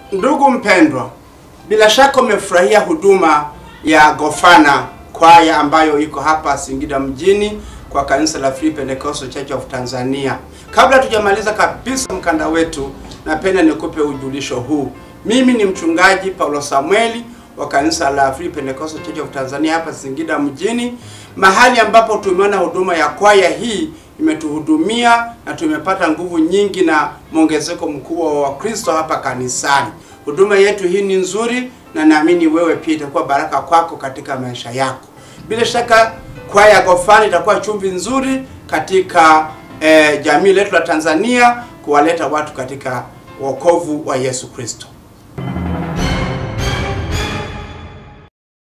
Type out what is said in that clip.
Ndugu mpendwa, bila shaka umefurahia huduma ya Gofana kwaya ambayo iko hapa Singida mjini kwa kanisa la Free Pentecostal Church of Tanzania. Kabla tujamaliza kabisa mkanda wetu, napenda nikupe ujulisho huu. Mimi ni mchungaji Paulo Samueli wa kanisa la Free Pentecostal Church of Tanzania hapa Singida mjini, mahali ambapo tumeona huduma ya kwaya hii imetuhudumia na tumepata nguvu nyingi na mwongezeko mkubwa wa Wakristo hapa kanisani. Huduma yetu hii ni nzuri na naamini wewe pia itakuwa baraka kwako katika maisha yako. Bila shaka kwaya ya Gofana itakuwa chumvi nzuri katika eh, jamii letu la Tanzania kuwaleta watu katika wokovu wa Yesu Kristo.